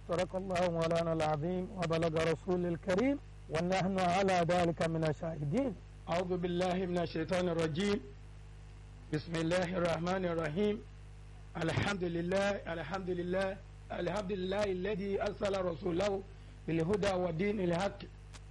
صدق الله مولانا العظيم وبلغ رسول الكريم ونحن على ذلك من الشاهدين أعوذ بالله من الشيطان الرجيم بسم الله الرحمن الرحيم الحمد لله الحمد لله الحمد لله الذي أرسل رسوله بالهدى ودين الحق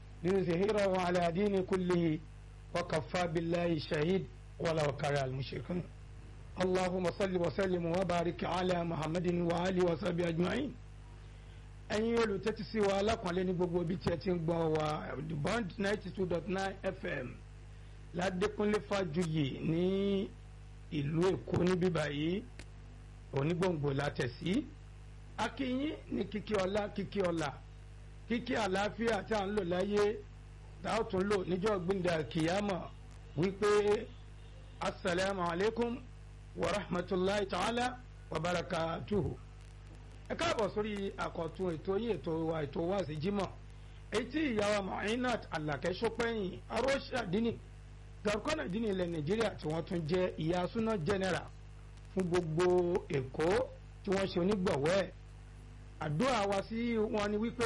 ليظهره على دين كله وكفى بالله شهيد ولو كره المشركون اللهم صل وسلم وبارك على محمد وآله وصحبه أجمعين ẹ̀yin olùtẹ́tí sí wa alákùnrin ní gbogbo ibi tí ẹ ti ń gbọ́ wa bond ninety two dot nine fm ládékúnlé fàjuyì ní ìlú èkó níbí báyìí onígbòǹgbò látẹ̀sí akínyín ní kíkí ọlá kíkí ọlá kíkí àlàáfíà tí a ń lò láyé tá a tún lò níjọ́ gbìndà kìyàmọ̀ wípé asalaamu alaykum wa rahmatulahi ta'ala wa barakatuhu ẹ káàbọ̀ sórí àkọ́tún ètò yìí ètò wa ètò wa sí jímọ̀ etí ìyàwó Muinat Àlàkẹ́ Ṣópẹ́yìn aróṣàdínì gàrúkọ́nà dínì ilẹ̀ Nàìjíríà tí wọ́n tún jẹ́ ìyá súná jẹ́nẹ́rà fún gbogbo Èkó tí wọ́n ṣe onígbọ̀wọ́ ẹ̀ àdúrà wa sí wọn ni wípé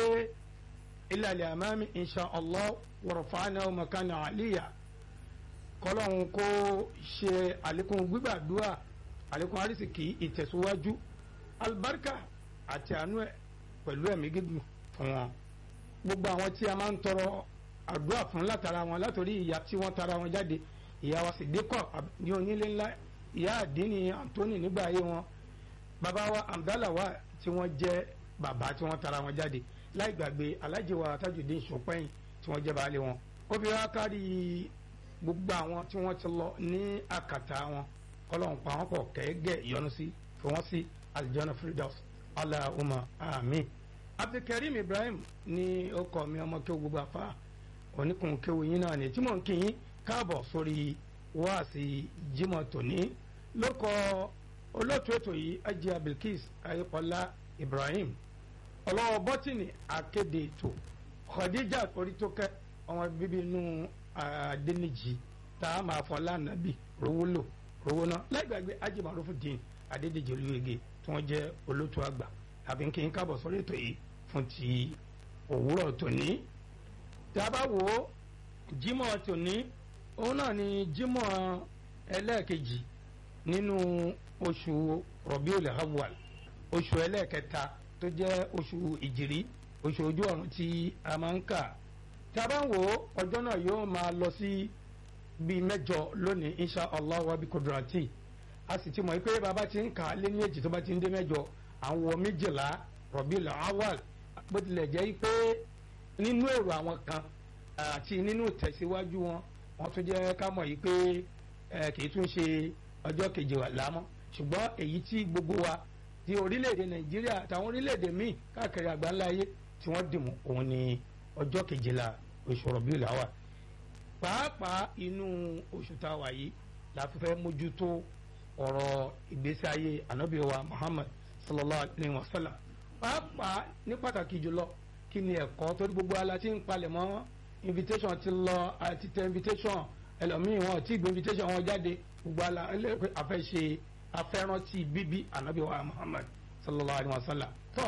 ilẹ̀ àmàmì insha Allah warfa'na makana àlìyà kọ́lọ́hún kó ṣe àlékún gbígbàdúrà àlékún àrísìkì ìtẹ̀síwájú albarka àti àánú ẹ pẹ̀lú ẹ̀mí gígùn fún wọn gbogbo àwọn tí a máa ń tọrọ àdúrà fún látara wọn látòrí ìyá tí wọ́n tara wọn jáde ìyá wa Sídíkọ̀ ní onílé ńlá ìyá àdínní Anthony nígbà ayé wọn bàbá wa Amdalawa tí wọ́n jẹ́ bàbá tí wọ́n tara wọn jáde láì gbàgbé Alhaji wa Tajudeen Ṣópẹ́yìn tí wọ́n jẹ́ baálé wọn ó fi wá kárí gbogbo àwọn tí wọ́n ti lọ ní àkàtà wọn kọ́lọ́hún pa wọ́n pọ̀ kẹ́gẹ́ ìyọnu sí fi wọ́n sí aljana firdaus allahumma amin abdulkareem ibrahim ní ọkọ mi ọmọ kí o gbogbo afa oníkun kéwu yín náà ní tí mò ń kí yín káàbọ̀ sórí wáàsí jimoh tòní lóko olóòtú ètò yìí ajé abdulkis ayípọlá ibrahim ọlọ́wọ́ bọ́tìnì akéde ètò khadija orítókẹ́ ọmọ bíbí inú adẹnijì tá a máa fọ lánàbì rówó lò rówó náà láìgbàgbé ajé marufu dín adédèjì olúwege tí wọ́n jẹ́ olótú àgbà àbí kí n kábọ̀ sórí ètò yìí fún ti òwúrọ̀ tòní. tí a bá wò ó jímọ̀ tòní òun náà ni jímọ̀ ẹlẹ́ẹ̀kejì nínú oṣù Rabiul Awwal oṣù ẹlẹ́ẹ̀kẹta tó jẹ́ oṣù ìjìrí oṣù ojú ọ̀run tí a máa ń kà. tí a bá ń wò ó ọjọ́ náà yóò máa lọ sí bíi mẹ́jọ lónìí insha Allah wa bi kudrati a sì ti mọ̀ pé bàbá ti ń kà á lé ní èjì tó bá ti ń dé mẹ́jọ àwọn méjìlá Rabiul Awwal bó tilẹ̀ jẹ́ pé nínú èrò àwọn kan àti nínú tẹ̀síwájú wọn wọ́n tún jẹ́ ká mọ̀ yìí pé kì í tún ṣe ọjọ́ kejìlá mọ́ ṣùgbọ́n èyí tí gbogbo wa ti orílẹ̀-èdè Nàìjíríà àtàwọn orílẹ̀-èdè míì káàkiri àgbáńlá ayé tí wọ́n dìmú òun ni ọjọ́ kejìlá oṣù Rabiul Awwal pàápàá inú oṣù tá a wà yìí la fi fẹ́ mójútó ọ̀rọ̀ ìgbésí ayé ànábì wa Muhammad sallallahu alayhi wa sallam pàápàá ní pàtàkì jùlọ kí ni ẹ̀kọ́ torí gbogbo ala ti ń palẹ̀ mọ́ invitation ti lọ àti tẹ invitation ẹlòmíì wọn ti gbé invitation wọn jáde gbogbo ala ẹlẹ́pẹ́ afẹ́ṣe afẹ́rántí bíbí ànábì wa Muhammad sallallahu alayhi wa sallam tọ́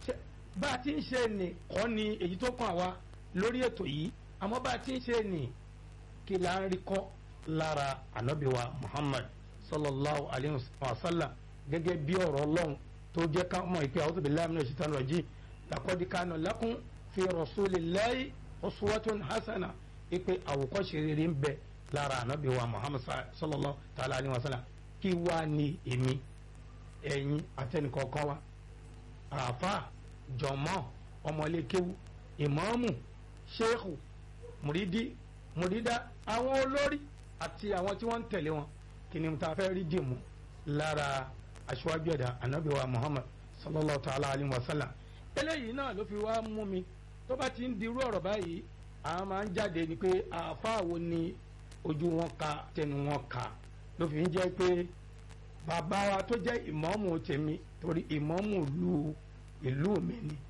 bá a ti ń ṣe ní kọ́ ni èyí tó kàn wá lórí ètò yìí àmọ́ bá a ti ń ṣe ní kí là ń rí kọ́ lára ànábì wa Muhammad sallallahu alayhi wa sallam gẹ́gẹ́ bí ọ̀rọ̀ ọlọ́run tó jẹ́ ká mọ̀ ìpè a'udhu billahi minash shaitani rajim laqad kana lakum fi rasulillahi uswatun hasana ìpè àwòkọ́ṣe rere ń bẹ lára ànábì wa muhammad sallallahu ta'ala alayhi wa sallam kí wá ní èmi ẹ̀yin àtẹnìkọ̀ọ̀kan wa àáfà jọ̀mọ́ ọmọlékéwu ìmáàmù ṣéèkù mùrídí mùrídá àwọn olórí àti àwọn tí wọ́n ń tẹ̀lé wọn kí ni ta fẹ́ rí dìmú lára aṣíwájú ẹ̀dá anabi wa muhammad sallallahu ta'ala alayhi wa sallam eléyìí náà ló fi wá mú mi tó bá ti ń dirú ọ̀rọ̀ báyìí àwọn máa ń jáde ni pé àáfàá wo ni ojú wọn ka tẹnu wọn ka ló fi ń jẹ́ pé bàbá wa tó jẹ́ ìmáàmù tèmi torí ìmáàmù ìlú ìlú mi ni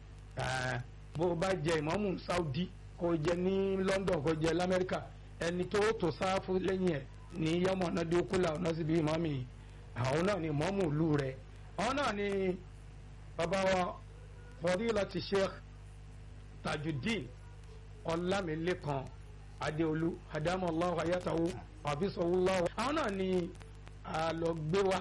bó bá jẹ ìmáàmù saudi kó jẹ ní london kó jẹ lamẹ́ríkà ẹni tó tó sáfù lẹ́yìn ẹ̀ ní yọmọ náà dé kúlà ọ̀nà síbi ìmọ̀mì àwọn náà ni mọ́mù ìlú rẹ̀ àwọn náà ni bàbá wa fadilati sheikh tajudeen ọlámilékan adéolú adamallahu ayatahu abisawulahu àwọn náà ni a lọ gbé wa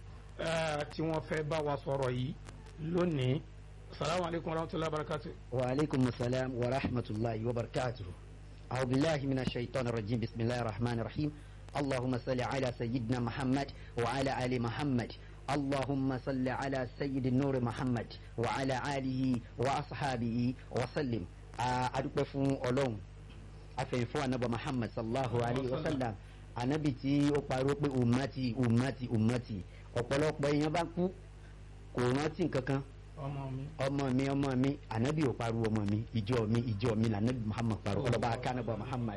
tí wọ́n fẹ́ bá wa sọ̀rọ̀ yìí lónìí salamu alaykum wa rahmatulahi wa barakatu. wa aleykum salaam wa rahmatulahi wa barakatu. أعوذ بالله من الشيطان الرجيم بسم الله الرحمن الرحيم اللهم صل على سيدنا محمد وعلى آل محمد اللهم صل على سيد النور محمد وعلى آله وأصحابه وسلم adúpẹ́ fún ọlọ́run afẹ́yìn fún anabi muhammad sallallahu alayhi wa sallam anabi tí ó pariwo pé umati umati umati ọ̀pọ̀lọpọ̀ èèyàn bá kú kò rántí nǹkankan ọmọ mi ọmọ mi ọmọ mi anabi ò pariwo ọmọ mi ìjọ mi ìjọ mi lànàbí muhammad pariwo ọlọ́ba akánabọ̀ muhammad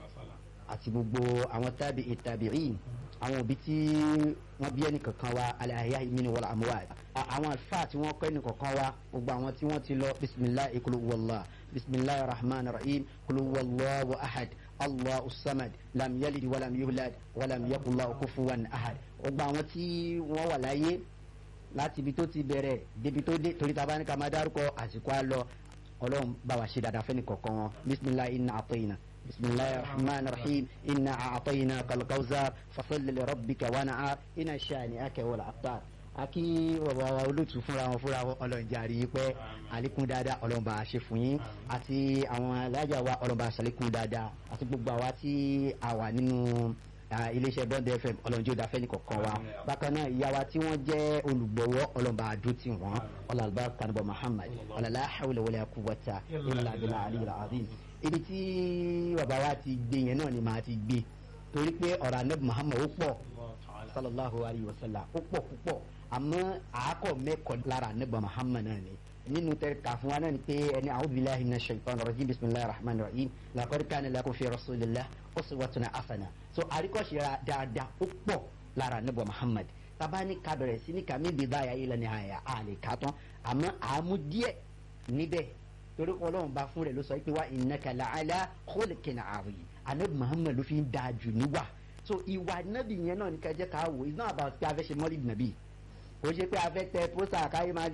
àti gbogbo àwọn tábì ìtàbíìn àwọn òbí tí wọ́n bí ẹnì kankan wa aláya ìmínú wọlé àmúwá àwọn àlùfáà tí wọ́n kọ́ ẹnì kankan wa gbogbo àwọn tí wọ́n ti lọ bisimilahi kulu wàllá bisimilahi rahman rahim kulu wàllá wa ahad allah usamad lam yalid walam yuhlad walam yakula okufuwan ahad gbogbo àwọn tí wọ́n wà láyé láti ibi tó ti bẹ̀rẹ̀ débi tó dé torí taba ní ká máa dárúkọ àsìkò àlọ ọlọ́run bá wa ṣe dáadáa fẹ́ni kọ̀ọ̀kan wọn bisimilahi inna àtọ́yìnà. بسم الله الرحمن الرحيم إنا أعطيناك الكوثر فصل لربك ونعر إن شانئك هو الأبتر aki bàbá wa olóòtú fúnra wọn fúnra wọn ọlọ́run jàre pé àlékún dáadáa ọlọ́run bá a ṣe fún yín àti àwọn alájà wa ọlọ́run bá a ṣàlékún dáadáa àti gbogbo àwa tí a wà nínú iléeṣẹ́ bond fm ọlọ́run jẹ́ òdàfẹ́ nìkọ̀ọ̀kan wa bákan náà ìyá wa tí wọ́n jẹ́ olùgbọ̀wọ́ ọlọ́run bá a dún tì wọ́n ọlọ́run kanibọ̀ muhammad ọlọ́lá hawlẹ̀ wọlé akúwọ́ta ilà abilà aliyah azim ibi tí bàbá wa ti gbé yẹn náà ni màá ti gbé torí pé ọ̀rọ̀ anabi muhammad ó pọ̀ sallallahu alayhi wa sallam ó pọ̀ púpọ̀ àmọ́ àákọ̀ mẹ́kọ̀ọ́ lára anabi muhammad náà ni nínú tẹ kà fún wa náà ni pé ẹni a'udhu billahi minash shaitanir rajim bismillahir rahmanir rahim laqad kana lakum fi rasulillah uswatun hasana so àríkọ̀ṣe dáadáa ó pọ̀ lára anabi muhammad tabani ká bẹ̀rẹ̀ sí ní kàmí bidaya ila nihaya àlè kàtán àmọ́ àmú díẹ̀ níbẹ̀ torí ọlọ́run bá fún rẹ̀ ló sọ pé wá innaka la'ala khuluqin azim anabi muhammed ló fi ń da jù níwà so ìwà nabi yẹn náà ní ká jẹ́ ká wò it's not about pé a fẹ́ ṣe mọ́lìdì nàbí kò ṣe pé a fẹ́ tẹ pósà káyé máa di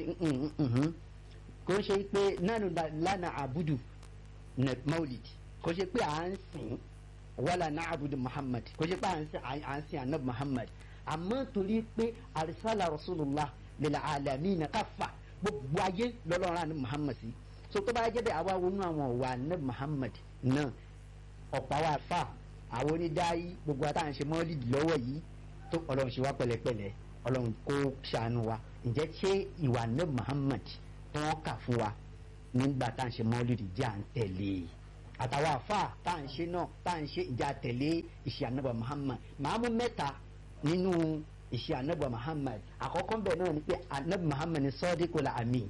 kò ṣe pé nánú lánàá àbúdù mọ́lìdì kò ṣe pé à ń sìn wala na'budu muhammad kò ṣe pé à ń sìn anabi muhammad àmọ́ torí pé arsala rasulullah lil alamin kaffa gbogbo ayé lọ́lọ́run àni muhammad sí so tó bá jẹ́ bẹ́ẹ̀ àwa wọnú àwọn ọ̀wà anabi muhammad náà ọ̀pá wa fà àwọn onídàáyí gbogbo àtàwọn ṣe mọ́lìdì lọ́wọ́ yìí tó ọlọ́run ṣe wá pẹ̀lẹ́pẹ̀lẹ́ ọlọ́run kó ṣàánú wa ǹjẹ́ ṣé ìwà anabi muhammad tó wọ́n kà fún wa nígbà tá à ń ṣe mọ́lìdì jẹ́ à ń tẹ̀lé àtàwọn àfà tá à ń ṣe náà tá à ń ṣe ìjà tẹ̀lé ìṣe anabi muhammad màá mú mẹ́ta nínú ìṣe anabi muhammad àkọ́kọ́ bẹ̀ náà ni pé anabi muhammad ni sadiqul amin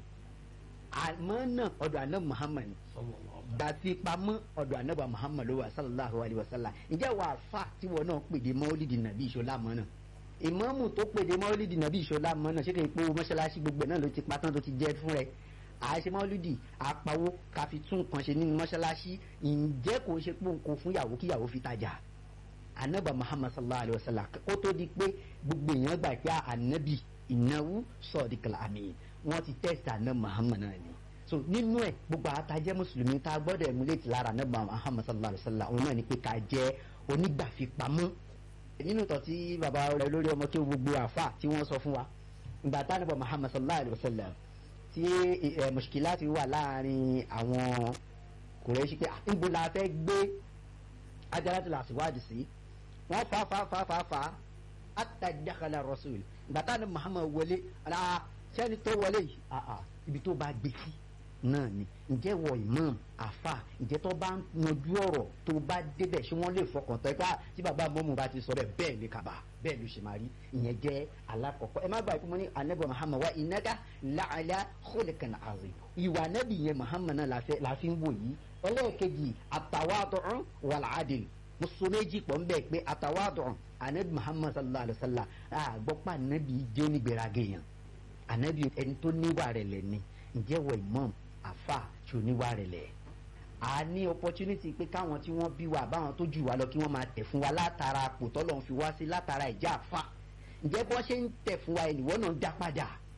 àmọ́ náà ọ̀dọ̀ anabi muhammad gbàtí pamọ́ ọ̀dọ̀ anabi muhammad ló wà sallallahu alayhi wa sallam ǹjẹ́ wàá fà tí wọn náà pèdè mọ́lídì nàbí ìṣọlá mọ́ náà ìmáàmù tó pèdè mọ́lídì nàbí ìṣọlá mọ́ náà ṣé kì í pé mọ́ṣáláṣí gbogbo náà ló ti patán tó ti jẹ́ fún rẹ̀ àṣẹ mọ́lídì àpawó káfi tún nǹkan ṣe nínú mọ́ṣáláṣí ǹjẹ́ kò ṣe pé nǹkan fún yàwó kí yàwó fi tajà anabi muhammad sallallahu alayhi wa sallam kó tó di pé gbogbo èèyàn gbà pé anabi ìnáwó sọ̀dìkàlà àmì wọ́n ti tẹ́sítà anabi muhammad náà ni so nínú ẹ gbogbo àwọn tajẹ mùsùlùmí tá a gbọ́dọ̀ emulate lára anabi muhammad sallallahu alayhi wa sallam òun náà ni pé ká jẹ onígbàfipamọ́ nínú tọ́ tí baba rẹ lórí ọmọ kí gbogbo àfa tí wọ́n sọ fún wa ìgbà tá anabi muhammad sallallahu alayhi wa sallam tí ẹ mùsùkìlá ti wà láàrin àwọn kùrẹ́ṣí pé níbo la fẹ́ gbé ajalatu la síwájú sí wọ́n fa fa fa fa fa ata dakala rasul ìgbà tá anabi muhammad wọlé ala sẹ́ni tó wọlé yìí ibi tó bá gbé sí náà ni ǹjẹ́ wọ imam àfa ǹjẹ́ tó bá ń yanjú ọ̀rọ̀ tó bá débẹ̀ ṣé wọ́n lè fọkàn tán ipá tí bàbá mọ́mú bá ti sọ bẹ́ẹ̀ bẹ́ẹ̀ ni kaba bẹ́ẹ̀ ló ṣe máa rí ìyẹn jẹ́ alákọ̀ọ́kọ́ ẹ má gbà pé mo ní anabi muhammad wa innaka la'ala khuluqin azim ìwà anabi yẹn muhammad náà la fi ń wò yìí ẹlẹ́ẹ̀kejì at-tawadu'u wal 'adl mùsùlùmí pọ̀ ń bẹ̀ pé at-tawadu'u anabi muhammad sallallahu alayhi wa sallam àgbọ̀pá anabi jẹ́ onígbèrègè yẹn anabi ẹni tó níwà rẹ̀ lẹ̀ ni ǹjẹ́ wọ imam àfà tí ò níwà rẹ̀ lẹ̀ a ní opportunity pé káwọn tí wọ́n bí wa báwọn tó jù wá lọ kí wọ́n máa tẹ̀ fún wa látara àpò tọ́lọ̀ ń fi wá sí látara ìjà àfà ǹjẹ́ bọ́ ṣe ń tẹ̀ fún wa ẹnìwọ́ náà ń dá padà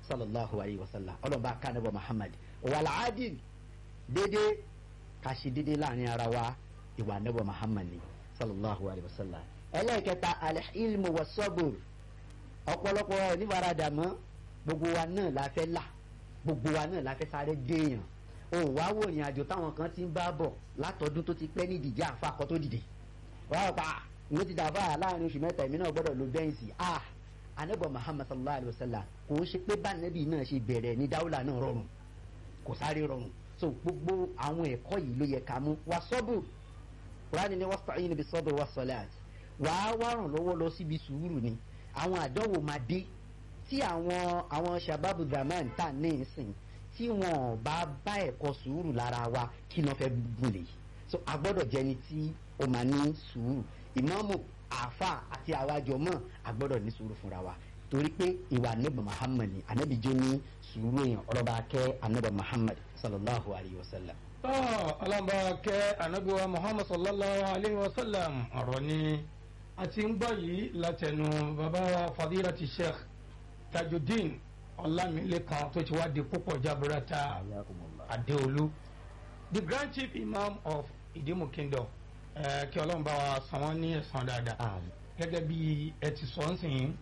sallallahu alayhi wa sallam ọlọ́ba kánẹ́bọ̀ muhammad wàlá adil dédé ká ṣe dédé láàrin ara wa ìwà nẹ́bọ̀ muhammad ni sallallahu alayhi wa sallam ẹlẹ́ẹ̀kẹta alilmu wa sọ́bùr ọ̀pọ̀lọpọ̀ onífaradà mọ́ gbogbo wa náà la fẹ́ là gbogbo wa náà la fẹ́ sáré déèyàn òun wá wò ìrìn àjò táwọn kan ti ń bá bọ̀ látọdún tó ti pẹ́ ní ìdíje àfakọ́ tó dìde wàá pa mo ti dàbà láàrin oṣù mẹ́ta èmi náà gbọ́dọ̀ lo bẹ́ǹsì ah anabi muhammad sallallahu alayhi wa sallam kò ń ṣe pé bá anabi náà ṣe bẹ̀rẹ̀ ní dáwùlà náà rọrùn kò sáré rọrùn so gbogbo àwọn ẹ̀kọ́ yìí ló yẹ ká mú wà sọ́bù kúránì ni wasta'inu bis sabri was salat wàá wá ràn lọ́wọ́ lọ síbi sùúrù ni àwọn àdánwò máa dé tí àwọn àwọn shababu zaman tà ní ìsìn tí wọn bá bá ẹ̀kọ́ sùúrù lára wa kí ni wọ́n fẹ́ gùn lè so a gbọ́dọ̀ jẹni tí ó máa ní sùúrù ìmáàmù àáfà àti àwájọ mọ́ a gbọ́dọ̀ ní sùúrù fúnra wa torí pé ìwà anabi muhammad ni anabi jẹ́ ní sùúrù èèyàn ọlọ́ba akẹ́ anabi muhammad sallallahu alayhi wa sallam. ọlọ́ba akẹ́ anabiwa muhammad sallallahu alayhi wa sallam ọ̀rọ̀ ni a ti ń gbọ́ yìí látẹnu bàbá wa fadilati sheikh tajudeen ọlámilékan tó ti wá di púpọ̀ jaburata adéolú the grand chief imam of ìdímù kingdom ẹ kí ọlọ́run bá wa san wọ́n ní ẹ̀san dáadáa gẹ́gẹ́ bí ẹ ti sọ ń sìn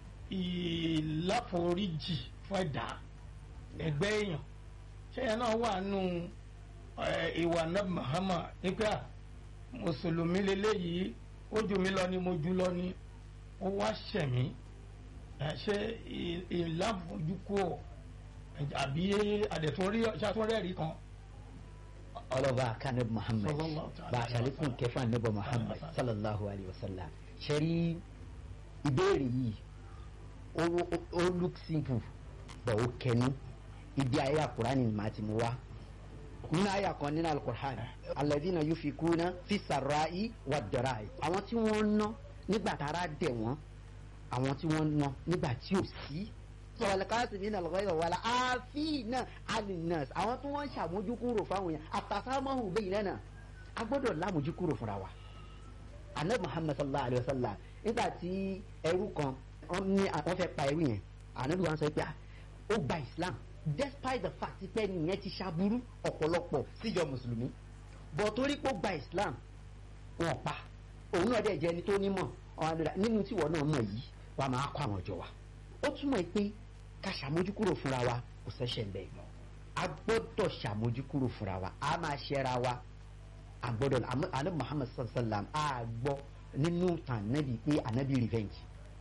ìláforíjì fún ẹ̀dá ẹgbẹ́ èèyàn ṣẹ́yìn náà wà nù ìwà náà Muhammad nípa mùsùlùmí lélẹ́yìí ó jù mí lọ ni mo jù lọ ni ó wá ṣẹ̀mí ṣe ìláfojúkú àbí àdẹ̀túnrí ṣàtúnrẹ́rì kan ọlọ́ba kanib muhammad bá a ṣàlékún kẹfà níbọ̀ muhammad sallallahu alayhi wa sallam ṣẹ́rí ìbéèrè yìí ó look simple but ó kẹnu ibi ayé àkùránì ni màá ti mú wá nínú ayé àkàn nínú alukur'an alladhina yufikuna fi sarra'i wa darai àwọn tí wọ́n ná nígbà tára dẹ̀ wọ́n àwọn tí wọ́n ná nígbà tí ò sí sọ̀rọ̀lẹ́kàsí mi náà lọ́wọ́ wàlá àfínà alinas àwọn tí wọ́n ń ṣàmójúkúrò fáwọn yẹn àtàsámọ́hùn bẹ́yìn náà a gbọ́dọ̀ lámójúkúrò fúnra wa. anabi muhammad sallallahu alayhi wa sallam nígbà tí ẹrú kan wọ́n ní wọ́n fẹ́ pa ẹrú yẹn anabi wa sọ pé ó gba islam despite the fact pé nìyẹn ti ṣàbúrú ọ̀pọ̀lọpọ̀ síjọ mùsùlùmí bọ̀ torí pé ó gba islam wọn pa òun náà dẹ̀ jẹ́ ẹni tó nímọ̀ nínú tíwọ́ náà mọ̀ yìí wàá máa kọ́ àwọn ọjọ́ wa ó túmọ̀ pé ká ṣàmójúkúrò fúnra wa kò ṣẹ̀ṣẹ̀ ń bẹ̀ mọ́ a gbọ́dọ̀ ṣàmójúkúrò fúnra wa a máa ṣẹ́ra wa a gbọ́dọ̀ anabi muhammad sallam a gbọ́ nínú tàn nábì pé anabi revenge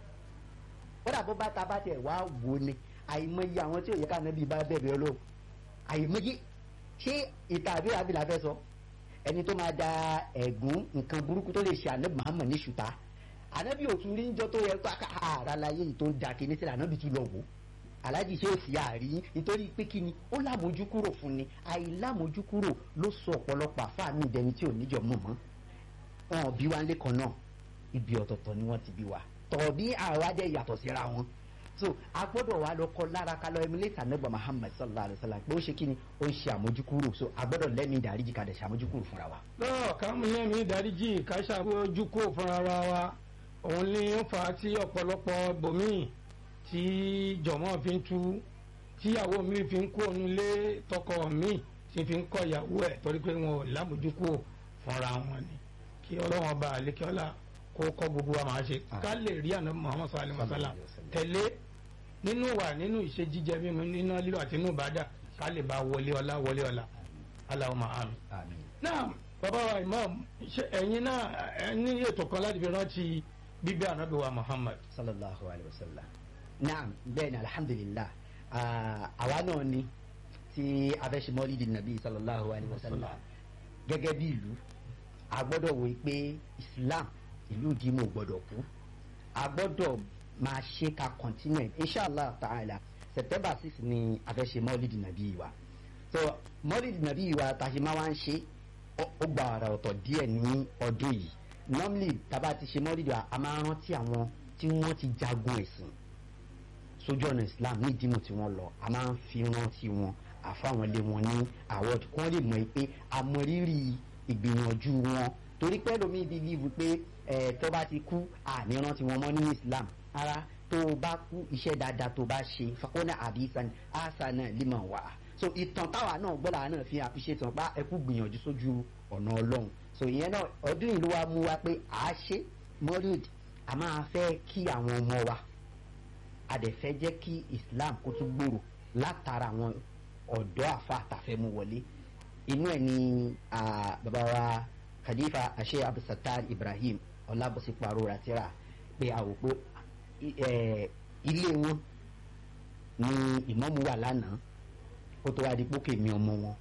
kódà bó bá ta bá tẹ̀ wá wò ni àìmọye àwọn tí ò yẹ ká anabi bá bẹ̀rẹ̀ ọlọ́ àìmọye ṣé ìta àbí àbílà fẹ́ sọ ẹni tó máa da ẹ̀gún nǹkan burúkú tó lè ṣe anabi muhammad ní ṣùtá anabi òtún rí njọ́ tó yẹ kó ara láyé yìí tó ń da kíní sílẹ̀ anabi tún lọ wò aláàjì ṣé ò sí àárí nítorí pé kí ni ó lámójúkúrò fún ni àìlámójúkúrò ló sọ ọ̀pọ̀lọpọ̀ àfáàmì ìdẹni tí ò níjọ mọ̀ mọ́ wọn bí wa lẹ́kọ̀ọ́ náà ibi ọ̀tọ̀ọ̀tọ̀ ni wọ́n ti bí wa tọ̀bí àwa dẹ̀ yàtọ̀ síra wọn so a gbọ́dọ̀ wá lọ kọ́ lára ká lọ emulate anagba Muhammad sallallahu alayhi wa sallam pé ó ṣe kí ni ó ń ṣe àmójúkúrò so a gbọ́dọ̀ lẹ́mí ìdáríjì ká dẹ̀ ṣe àmójúkúrò fúnra wa. lọ́ọ̀ ká mú lẹ́mí ìdáríjì ká ṣàmójúkúrò fúnra wa òun ni ó fà á tí ọ̀pọ̀lọpọ̀ bòmíì tí jọ̀mọ́ fi ń tú tíyàwó mi fi ń kó ònú lé tọkọ mi tí fi ń kọ ìyàwó ẹ̀ torí pé wọn ò lámójúkú fúnra wọn ni kí ọlọ́wọ́n bá àlékẹ́ọ́lá kó kọ́ gbogbo wa máa ṣe ká lè rí àná Muhammad sallallahu alaihi wasallam tẹ̀lé nínú wà nínú ìṣe jíjẹ mímu nínú lílo àti inú ìbádà ká lè bá wọlé ọlá wọlé ọlá Allahumma àmín. náà bàbá wa imam ẹ̀yin náà ẹ ní ètò kan láti fi rántí bíbí ànábì wa Muhammad. sallallahu alayhi wa sallam naam bẹ́ẹ̀ ni alhamdulillah àwa náà ni tí abẹ́sẹ̀mọ́lì di nàbí sallallahu alayhi wa sallam gẹ́gẹ́ bí ìlú a gbọ́dọ̀ wò pé islam ìlú ìdímọ̀ gbọ́dọ̀ kú a gbọ́dọ̀ máa ṣe ká continue inshallah ta'ala september six ni abẹ́sẹ̀mọ́lì di nàbí wa so mọ́lì di nàbí wa tàṣí máa wá ń ṣe ó gba ara ọ̀tọ̀ díẹ̀ ní ọdún yìí normally tàbá ti ṣe mọ́lì di wa a máa rántí àwọn tí wọ́n ti jagun ẹ̀sìn sójú ọ̀nà islam ní ìdímọ̀ tí wọ́n lọ a máa ń fi rántí wọn àfáwọn lé wọn ní award kí wọ́n lè mọ̀ pé àmọ̀rírì ìgbìyànjú wọn torí pé lómi bíbí wípé ẹ̀ tó bá ti kú àní rántí wọn mọ́ nínú islam ara tó o bá kú iṣẹ́ dáadáa tó o bá ṣe fakọ́nà àdìsàn àṣànà liman wà so ìtàn táwa náà gbọ́dọ̀ àwọn náà fi appreciate wọn pa ẹkú gbìyànjú sójú ọ̀nà ọlọ́run so ìyẹn náà ọdún yìí ló wá mú wa pé à á ṣe mọ́rìd a máa fẹ́ kí àwọn ọmọ wa a dẹ̀ fẹ́ jẹ́ kí islam kó tún gbòòrò látara àwọn ọ̀dọ́ àfa àtàfẹ́mú wọlé inú ẹ̀ ni ah, bàbá wa khalifa ashe abdulsatar ibrahim ọlábọ̀sípò àrora tíra pé a wò pé eh, ilé wọn ni ìmọ̀mù wà lánàá kó tó wá di pókè mi ọmọ wọn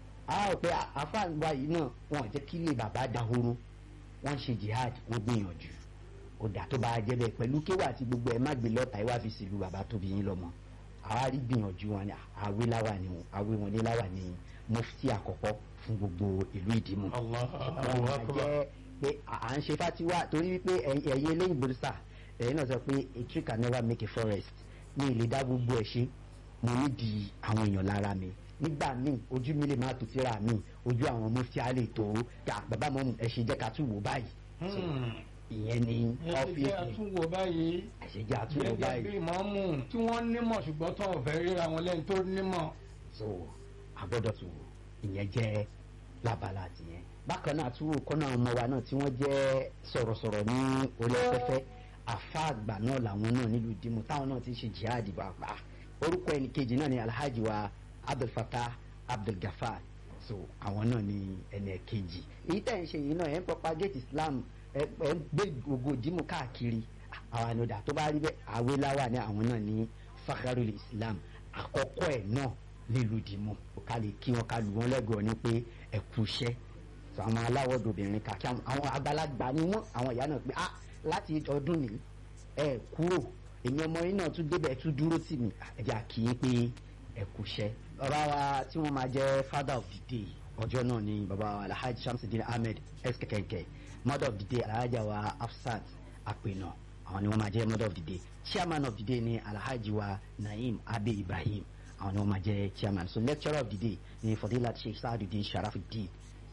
a rò pé àfáàgbà yìí náà wọn ò jẹ́ kí ilé bàbá dahoro wọ́n ṣe jihad wọ́n gbìyànjú ó dà tó bá a jẹ́ bẹ́ẹ̀ pẹ̀lú kéwà àti gbogbo ẹ̀ má gbé lọ́ta ẹ̀ wá fi sílùú bàbá tóbi yín lọ́mọ àwa rí gbìyànjú wọn ni àwé láwà ni wọn àwé wọn ní láwà ni mufti àkọ́kọ́ fún gbogbo ìlú ìdìmú Allah wọn máa jẹ́ pé à ń ṣe fatiwa torí wípé ẹ̀yin ẹ̀yin eléyìí bòrìṣà ẹ̀yin náà sọ pé a tree can never make a forest ní ilé dá gbogbo ẹ̀ ṣe mo ní di àwọn èèyàn lára mi nígbà míì ojú mi lè má tó tíra mi ojú àwọn mufti á lè tó ká bàbá mọ́mù ẹ̀ ṣe jẹ́ ká tún wò báyìí So, ìyẹn ni ẹ ṣe ọ́fíìsì àtúnwò báyìí ẹ̀ ṣe jẹ́ àtúnwò gẹ́gẹ́ báyìí bí mọ́mù tí wọ́n nímọ̀ ṣùgbọ́n tó ọ̀fẹ́ ríra wọn lẹ́yìn tó nímọ̀. so agbọ́dọ̀ tún wò ìyẹn jẹ́ labala tìyẹn bákan náà tún wò kọ́nà ọmọ wa náà tí wọ́n jẹ́ sọ̀rọ̀sọ̀rọ̀ ní orí afẹ́fẹ́ àfa àgbà náà làwọn náà nílùú dìmú táwọn náà ti ṣe jihad pàápàá orúkọ ẹnì kejì náà ni alhaji wa abdulfatah abdulgafar so àwọn náà ni ẹnì kejì èyí tẹ̀ ń ṣe yìí náà ẹ̀ ń propagate islam ẹ̀ ẹ̀ ń gbé gbogbo dìmú káàkiri àwọn ànúdà tó bá rí bẹ́ẹ̀ àwéláwà ní àwọn náà ní fakharul islam àkọ́kọ́ ẹ̀ náà nílùú dìmú ká lè kí wọn ká lù wọn lẹ́gọ̀ọ́ ní pé ẹ kú iṣẹ́ so àwọn aláwọ̀ dobìnrin kàkí àwọn àwọn àgbàlagbà ni wọ́n àwọn ìyá náà pé ah láti ọdún ní ẹ kúrò èmi ọmọ yín náà tún débẹ̀ tún dúró tì mí ẹ jẹ́ àkíyè pé ẹ kú iṣẹ́. bàbá wa tí wọ́n máa jẹ́ father of the day ọjọ́ náà ni bàbá wa alhaji shamsuddin ahmed skekeke mother of the day alhaji wa afsat apẹ̀nà àwọn ni wọ́n máa jẹ́ mother of the day chairman of the day ni alhaji wa naim abe ibrahim àwọn ni wọ́n máa jẹ́ chairman so lecturer of the day ni fadilat sheikh saaduddin sharafuddin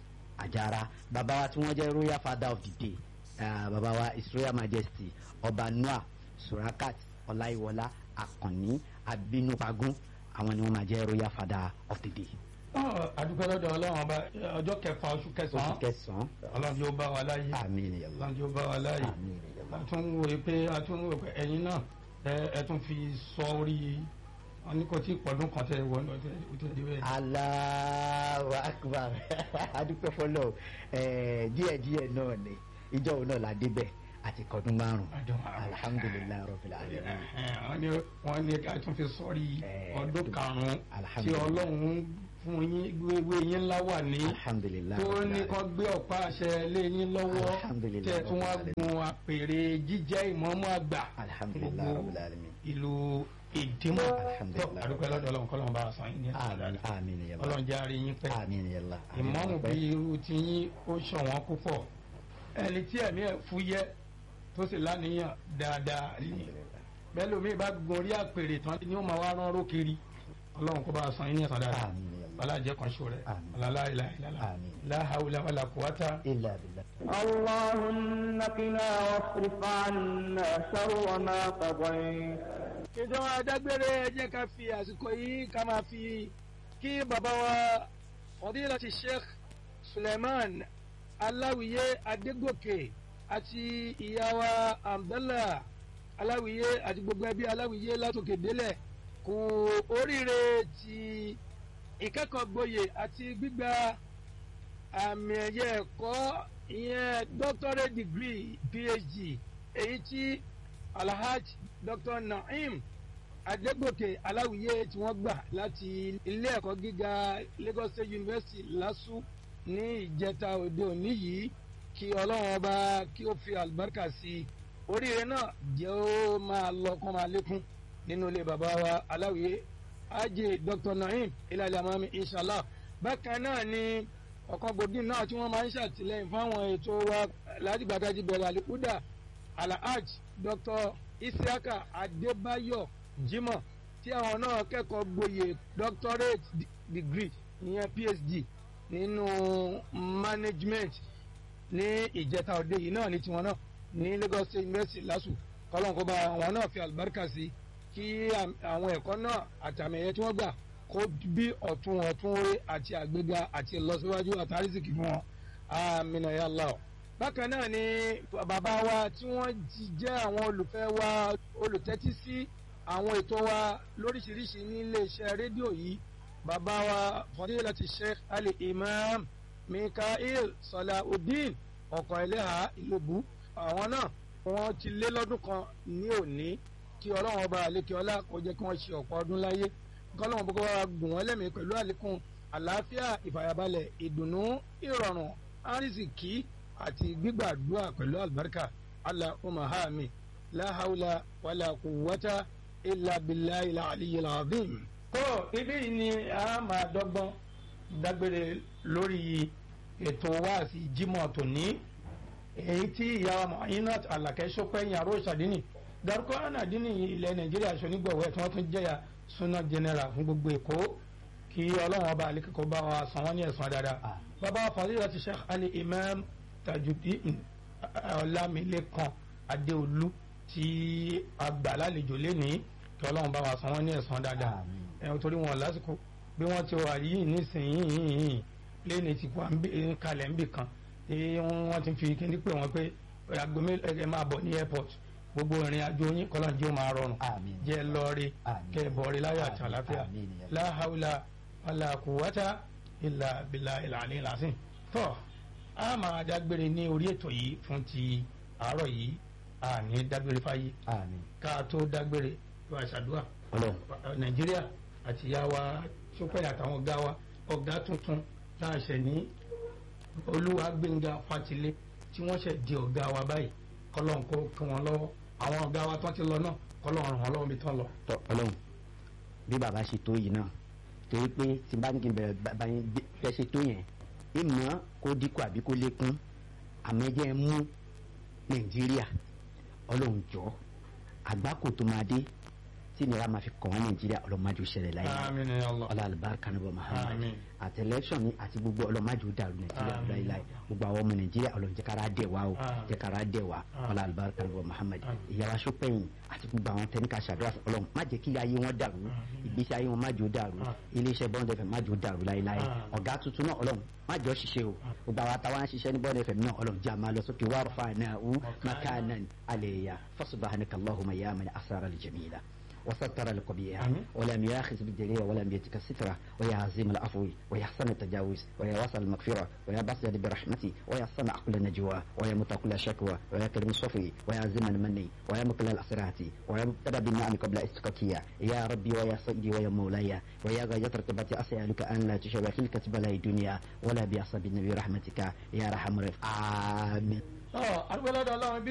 àjàrà bàbá wa tí wọ́n jẹ́ royal father of the day uh, bàbá wa his royal majesty ọba noah surakat ọláìwọlá akànní abinupagun àwọn ni wọ́n máa jẹ́ royal father of the day. àdúgbò lọ́dọ̀ ọlọ́run ọba ọjọ́ kẹfà oṣù oṣù kẹsàn-án kẹsàn-án ọlọ́run yóò bá wa láyé àmín ya Allah ọlọ́run yóò bá wa láyé àmín ya Allah. a tún wò ó pé a tún wò ó pé ẹ̀yin náà ẹ ẹ tún fi sọ orí wọn ní kò tí ì pọ̀dún kan tẹ wọ́n lọ tẹ ó tẹ dé bẹ́ẹ̀. Allahu akbar adúpẹ́ fọlọ́ díẹ̀ díẹ̀ náà ni ìjọ òun náà la débẹ̀ àti kọ́dún márùn-ún Ọdún márùn-ún. alhamdulilayi rabbil alamin. wọ́n ní wọ́n ní ká tún fi sọ́rí Eh, ọdún karùn-ún tí alhamdulillah. ọlọ́run fún yín gbégbé yín láwà ní alhamdulilayi tó rabbil ní alamin. kán gbé ọ̀pá àṣẹ lé yín lọ́wọ́ Alhamdulillah, tẹ̀ tún wá Rabbil gun àpèrè jíjẹ́ ìmọ̀ọ́mọ́ àgbà alhamdulilayi gbogbo rabbil alamin. ìlú ìdímọ̀ Alhamdulillah. àdúgbò lọ́dọ̀ ọlọ́run kọ́lọ́run bá a san yín ní àmín àmín ya Allah ọlọ́run jẹ́ àárín yín pẹ́ àmín ya Allah. ìmọ̀ọ́mù bí irú ti yín ó ṣọ̀wọ́n púpọ̀ ẹni tí ẹ̀mí ẹ̀ fúyẹ́ tó sì láníyàn dáadáa ní Alhamdulillah. bẹ́ẹ̀ lómi bá gun orí àpèrè tán ni ó máa wá rán ró kiri ọlọ́run kó bá a san yín ní ẹ̀san dáadáa àmín ya Allah. ọlájẹ́ kan ṣo rẹ̀ Àmín. ọlọ́lá ilà ìlàlá Àmín. láhàúlà wàlà kùwátà illa billah. اللهم قنا واصرف عنا شر ما قضيت ìjọba adágbére ẹ jẹ́ ká fi àsìkò yìí ká máa fi kí bàbá wa fadilati sheikh suleiman aláwìyé adégòkè àti ìyá wa abdallah aláwìyé àti gbogbo ẹbí aláwìyé látòkè délẹ̀ kú oríire ti ìkẹ́kọ̀ọ́ gboyè àti gbígba àmì ẹ̀yẹ ẹ̀kọ́ ìyẹn doctorate degree phd èyí tí alhaj dr naim adégòkè aláwìyé tí wọ́n gbà láti ilé ẹ̀kọ́ gíga lagos state university lásù ní ìjẹta òde òní yìí kí ọlọ́run ọba kí ó fi àlùbáríkà sí i oríire náà jẹ́ ó máa lọ kó máa lékún nínú ilé bàbá wa aláwìyé ajé dr naim ilẹ̀ amami inshallah bákan náà ni ọ̀kan gbòógì náà tí wọ́n máa ń ṣàtìlẹ́yìn fáwọn ètò wa látìgbàdájì bẹ̀rẹ̀ àlékúdà alhaj dr isiaka adébáyọ̀ jimoh tí àwọn náà kẹ́kọ̀ọ́ gboyè doctorate d- degree ìyẹn phd nínú management ní ìjẹta òde yìí náà ní tiwọn náà ní lagos state university lasu kọ́lọ́n kó bá àwọn náà fi àlùbáríkà sí kí àwọn ẹ̀kọ́ náà àtàmì ẹ̀yẹ tí wọ́n gbà kó bí ọ̀tún ọ̀tún orí àti àgbéga àti ìlọsíwájú àtàrísìkì fún wọn amina ya Allah bákan náà ni bàbá wa tí wọ́n jẹ́ àwọn olùfẹ́ wa olùtẹ́tí sí àwọn ètò wa lóríṣiríṣi ní iléeṣẹ́ rédíò yìí bàbá wa fadilati sheikh ali imam mikael salaudeen ọkọ̀ ẹlẹ́hà ìlóbù àwọn náà wọ́n ti lé lọ́dún kan ní òní kí ọlọ́run ọba àlékè ọlá kó jẹ́ kí wọ́n ṣe ọ̀pọ̀ ọdún láyé kọ́lọ́run bó kó wá gùn wọ́n lẹ́mìí pẹ̀lú àlékún àlàáfíà ìfàyàbalẹ̀ ìdùnnú ìrọ̀rùn àrísìkí àti gbígbàdúrà pẹ̀lú àlùbáríkà allahumma hami la hawla wala quwwata illa billahi al-aliyyil azim. tó ibi yìí ni a máa dọ́gbọ́n dágbére lórí ètò wáàsí jímọ̀ tòní èyí tí ìyá Muinat Alakẹ́ Ṣópẹ́yìn aró ìṣàdínì dárúkọ ànàdínì ilẹ̀ Nàìjíríà ṣonígbọ̀wẹ́ tí wọ́n tún jẹ́yà súná general fún gbogbo Èkó kí Ọlọ́run ọba àlékèkọ́ bá wa san wọ́n ní ẹ̀san dáadáa bàbá fadilati Sheikh Ali Imam Tajudeen Ọlámilékan Adéolú tí a gbà lálejò lénìí kí Ọlọ́run bá wa san wọ́n ní ẹ̀san dáadáa ẹ̀ torí wọn lásìkò bí wọ́n ti wà yìí nísìnyìí léni ti wà ń kalẹ̀ ń bì kan tí wọ́n ti fi kíní pé wọ́n pé agbomí ẹ máa bọ̀ ní airport gbogbo ìrìn àjò yín kọ́lọ́n jẹ́ ó máa rọrùn jẹ́ lọ́ọ́rí kẹ́ bọ̀ọ́rí láyọ̀ àti àlàáfíà la hawla wala quwwata illa billahi al-ali al-azim. tọ́ a máa dágbére ní orí ètò yìí fún ti àárọ̀ yìí a ní dágbére fáyé ká tó dágbére tó àṣàdúrà nàìjíríà àti ìyá wa sọpẹ́ àtàwọn ọ̀gá wa ọ̀gá tuntun láàṣẹ ní olúwa gbẹ̀ngà fatilé tí wọ́n ṣẹ̀ di ọ̀gá wa báyìí kọ́lọ́n kó kí wọ́n lọ́wọ́ àwọn ọ̀gá wa tó ti lọ náà kọ́lọ́n ràn wọ́n lọ́wọ́ mi tán lọ. tọ Ọlọ́run bí bàbá ṣe tó yìí náà torí pé tí bá ní kí n bẹ̀rẹ̀ bàbá yẹn fẹ́ ṣe tó yẹn ìmọ̀ kó dínkù àbí kó lékún àmẹ́jẹ́ mú Nàìjíríà Ọlọ́run jọ àgbákò tó máa dé tí nira máa fi kàn wọ́n Nàìjíríà ọlọ́mọdé ṣẹlẹ̀ láyé àmín ya Allah ọlọ́ àlùbáríkà níbọ̀ Muhammad Àmín. àti election ni àti gbogbo ọlọ́mọdé ó dàrú Nàìjíríà Àmín. láyéláyé gbogbo àwọn ọmọ Nàìjíríà ọlọ́run jẹ́ kára dẹ̀ wá o Àmín. jẹ́ kára dẹ̀ wá Àmín. ọlọ́ àlùbáríkà níbọ̀ Muhammad Àmín. ìyára sọpẹ́yìn àti gbogbo àwọn tẹ́níkà ṣàdúrà fún ọlọ́run má jẹ́ kí ayé wọn dàrú ìgbésí ayé wọn má jẹ́ ó dàrú Àmín. iléeṣẹ́ bọ́ńdẹ̀ fẹ̀ má jẹ́ ó dàrú láyéláyé Àmín. ọ̀gá tuntun náà ọlọ́run má jẹ́ ó ṣiṣẹ́ o gbogbo àwọn àtàwọn ṣiṣẹ́ ní bọ́ńdẹ̀ fẹ̀ náà ọlọ́run jẹ́ àmà lọ sókè wàrúfà náà wú makanan alẹ́yà fasubhanaka Allahumma ya man asara al-jamila وستر القبيح آمين. ولم ياخذ بالجليل ولم يتك السترة ويا عظيم العفو ويا حسن التجاوز ويا واسع المغفرة ويا بسط برحمتي ويا صنع كل نجوى ويا مطع كل شكوى ويا كريم الصفي ويا عظيم المني ويا مقل الأسرات ويا مبتدى بالنعم قبل استقاكية يا ربي ويا سيدي ويا مولاي ويا غاية رتبتي أسألك أن لا تشوى خلقة بلاي دنيا ولا بأصاب النبي رحمتك يا رحم الرحيم آمين ọ àdúgbò lọ́dọ̀ Ọlọ́run bí